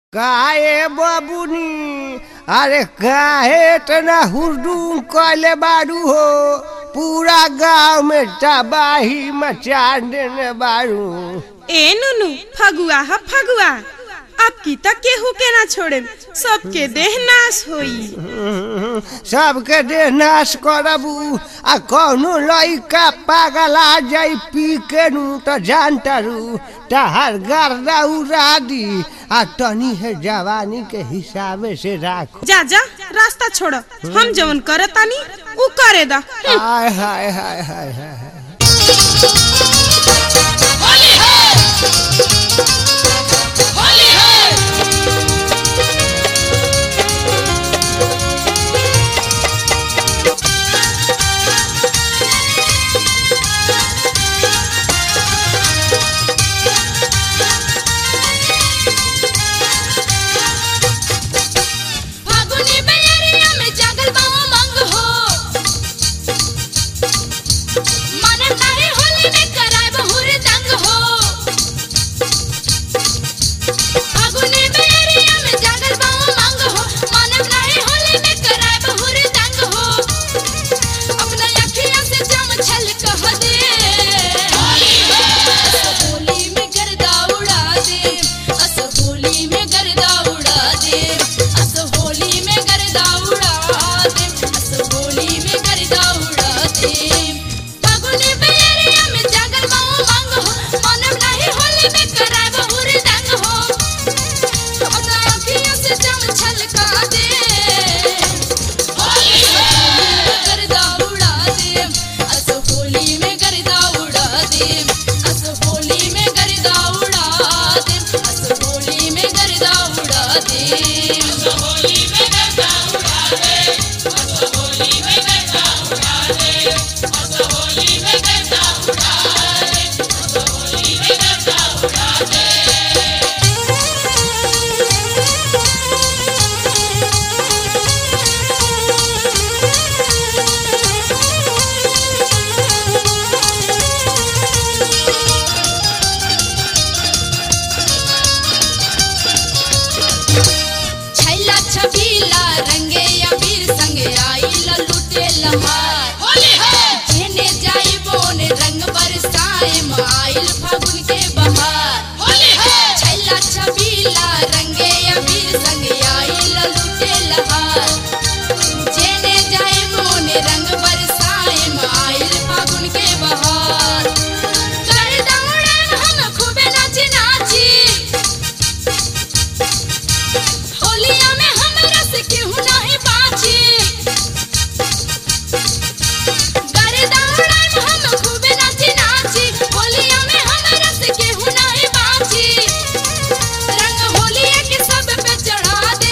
काहे बबुनी अरे काहे इतना हुड़दुम कइले बारू हो पूरा गांव में तबाही मचा देने बारू ए नुनु फगुआ ह फगुआ अब की तक केहू के ना छोड़े सबके देह नाश होई सबके देह नाश करबू आ कौनो लइका पागल आ जाई पी के नु तो जानतारू तहार गर्दा उड़ा दी आ तनी है जवानी के हिसाबे से राखो जा जा रास्ता छोड़ हम जवन करतानी उ करे दा हाय हाय हाय हाय हाय हाय। होली है होली है फागुनी बेरिया में जागल बावा मंग हो मन नाही होली में कराय बहुर दंग हो फागुनी बेरिया में जागल बावा मंग हो मन नाही होली में कराय बहुर दंग हो अपना अखियां से जम छल कह दे होली में गर्दा उड़ा दे अस होली में गर्दा उड़ा दे अस होली में गर्दा उड़ा दे अस होली में गर्दा उड़ा दे फागुनी बेरिया में जागल माओ मांग हो मनम नहीं होली में कराय बहुर दंग हो अपना अखियों से जम छलका दे होली में गर्दा उड़ा दे अस होली में गर्दा उड़ा दे अस होली में गर्दा उड़ा दे अस होली में गर्दा उड़ा दे अस होली में गर्दा उड़ा दे अस होली में गर्दा उड़ा दे अस होली में गर्दा उड़ा दे अस होली में गर्दा उड़ा दे छैला छबीला रंगे अबीर संगे आइला लुटे लमार होली है जेने जाई बोने रंग बरसाए आइल फागुन के बहार होली है छैला छबीला रंगे अबीर संगे आइला लुटे लहार जेने जाई बोने रंग बरसाए आइल फागुन के बहार कर दौड़न हम खूबे नाची नाची होलिया में हमरा से केहू नाही बाची गरे दौड़न हम खूबे नाची नाची होलिया में हमरा से केहू नाही बाची रंग होलिया के सब पे चढ़ा दे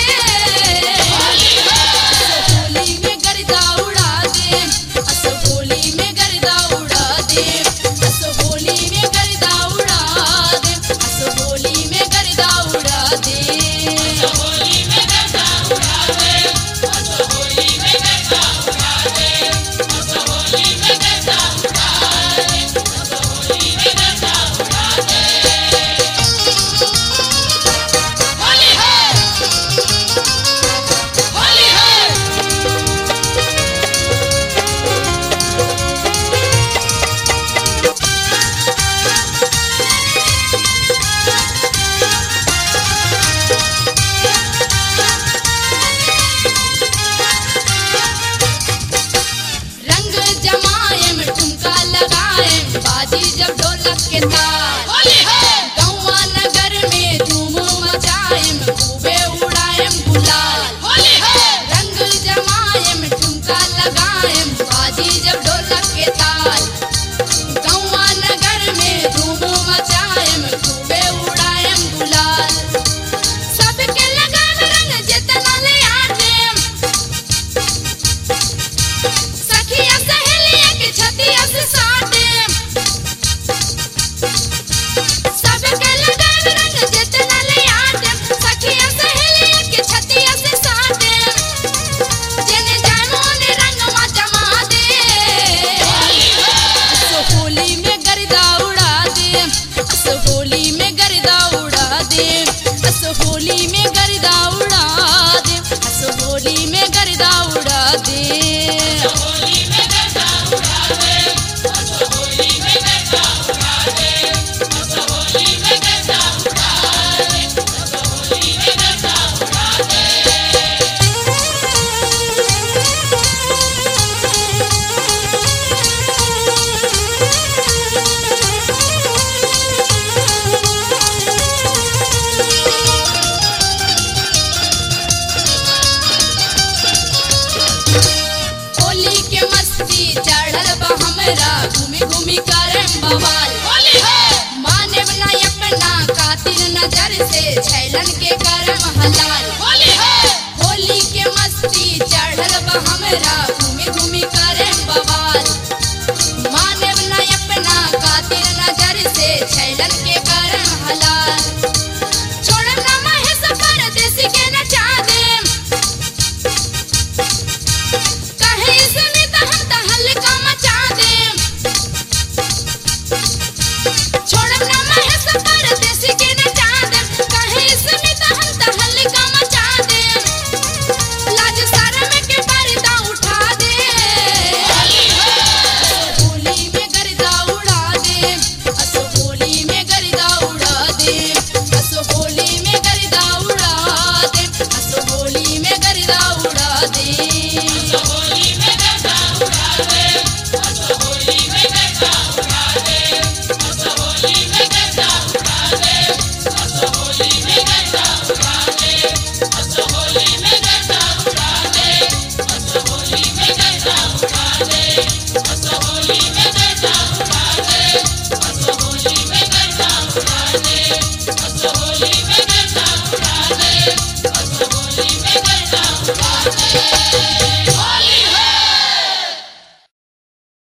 होली में गर्दा उड़ा दे अस होली में गर्दा उड़ा दे अस होली में गर्दा उड़ा दे अस होली में गर्दा उड़ा दे अस होली में गर्दा उड़ा दे अस होली में गर्दा उड़ा दे अस होली में गर्दा उड़ा दे अस होली में गर्दा उड़ा दे होली है होली है रंग जमाएम ठुमका लगाएम बाजी जब ढोलक के ताल होली है गौवा नगर में धूम मचाएम खूबे उड़ाएम गुलाल होली है रंग जमाएम ठुमका लगाएम बाजी जब ढोलक के ताल गौवा नगर में धूम मचाएम खूबे उड़ाएम गुलाल सबके लगाम रंग जितना ले आटेम सखिया सहेलिया के छतिया से साटे सबके लगाम रंग जितना ले आटे सखिया सहेलिया के छतिया से साटे जेने जानो ने रंगवा जमा दे अस होली में गर्दा उड़ा दे अस होली में गर्दा उड़ा दे अस होली में घर से छैलन के कारण हलाल छोड़म ना महेश परदेसी के नचा देम कहे इसमें त हम त हल्का मचा देम छोड़म ना महेश परदेसी के नचा देम कहे इसमें त हम त हल्का मचा देम लाज शर्म के पर्दा उठा दे होली में गर्दा उड़ा दे असो होली में गर्दा उड़ा दे असो होली में गर्दा उड़ा दे असो होली में गर्दा उड़ा दे होली में